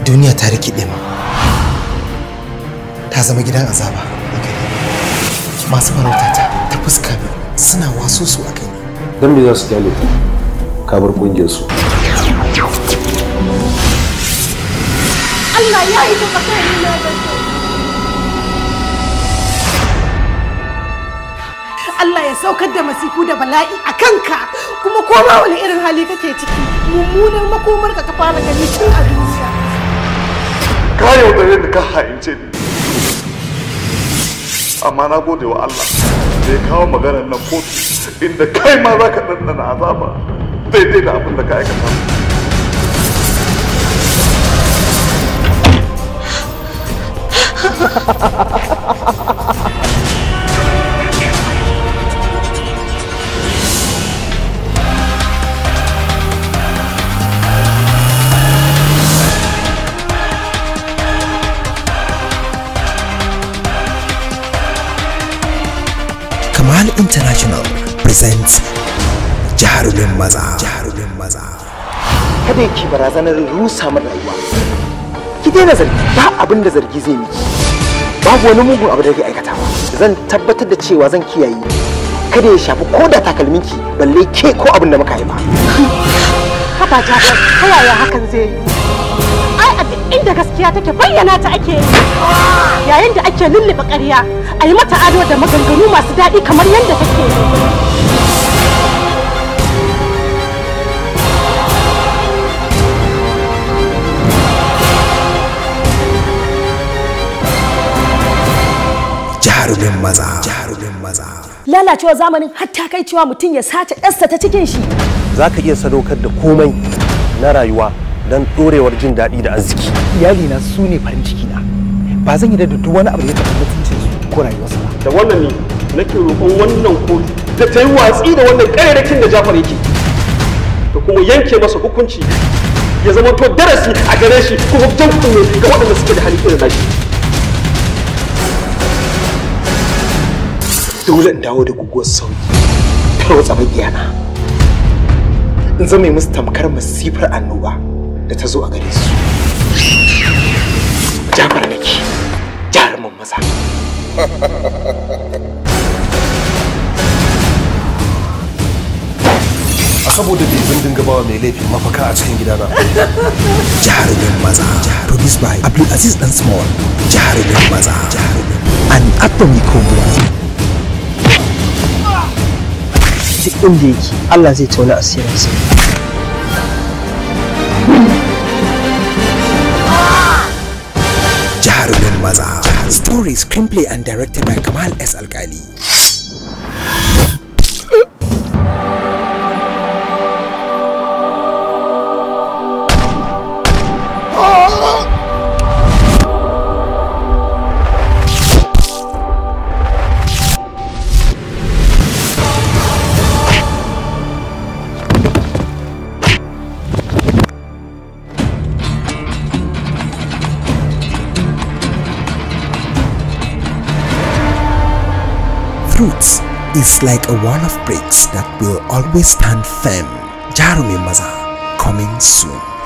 duniya ta rikide mu ta zama gidan azaba a gare ni. masu farautata ta fuska biyu suna waso su a kai don me za su kyale ka ka bar kungiyar su Allah ya yi ta tsakanina da kai. Allah ya saukar da masifu da bala'i a kanka kuma koma wani irin hali kake ciki mummunar makomar ka ka fara gani tun a duniya. ka yaudare ni ka ha'ince ni amma na gode wa Allah da ya kawo maganar nan kotu inda kai ma za ka ɗanɗana azaba daidai da abin da ka aikata Kamal International presents jarumin maza jarumin maza kada ki barazanar rusa min rayuwa ki daina zargi ba abin da zargi zai miki babu wani mugun abu da ke aikatawa zan tabbatar da cewa zan kiyaye kada ya shafi ko da takalminki balle ke ko abin da muka haifa Haba Jafar, ta yaya hakan zai yi? Ai a duk inda gaskiya take bayyana ta ake yi. Yayin da ake lullube ƙarya, a yi mata ado da maganganu masu daɗi kamar yadda take yi. jarumin maza jarumin maza lalacewa zamanin har ta kai cewa mutum ya sace ɗansa ta cikin shi za ka iya sadaukar da komai na rayuwa don ɗorewar jin daɗi da arziki iyalina su ne farin ciki na ba zan yi da duk wani abu da ya taɓa mutuncin su ko rayuwarsa ba da wannan ne nake roƙon wannan kotu da ta yi watsi da wannan ƙararrakin da Jafar yake da kuma yanke masa hukunci ya zama to darasi a gare shi kuma jan kunne ga waɗanda suke da hali irin nashi dole in dawo da guguwar sauyi tarwatsa magiyana in zama musu tamkar masifar annoba da ta zo a gare su jafar nake jarumin maza a saboda bai zindin gabawa mai laifi mafaka a cikin gidana jarumin maza produced by Abdulaziz Dan Small jarumin maza jarumin an atomic cobra duk inda yake Allah zai tauna asirinsa jarumin maza story screenplay and directed by Kamal S. Alkali Fruits is like a wall of bricks that will always stand firm. Jarumin Maza, coming soon.